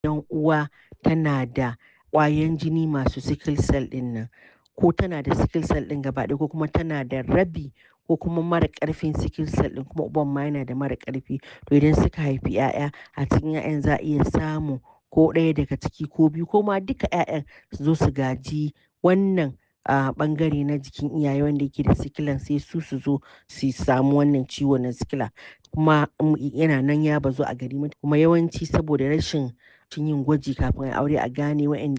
idan uwa tana da ƙwayan jini masu sickle cell ɗin nan ko tana da sickle cell ɗin gaba ɗaya ko kuma tana da rabi ko kuma mara ƙarfin sickle cell ɗin kuma uban ma yana da mara ƙarfi to idan suka haifi 'ya'ya a cikin 'ya'yan za a iya samun ko ɗaya daga ciki ko biyu ko ma duka 'ya'yan su zo su gaji wannan a ɓangare na jikin iyaye wanda yake da sikilan sai su su zo su samu wannan ciwo na sikila kuma yana nan ya bazu a gari kuma yawanci saboda rashin yin gwaji kafin a aure a gane waɗanda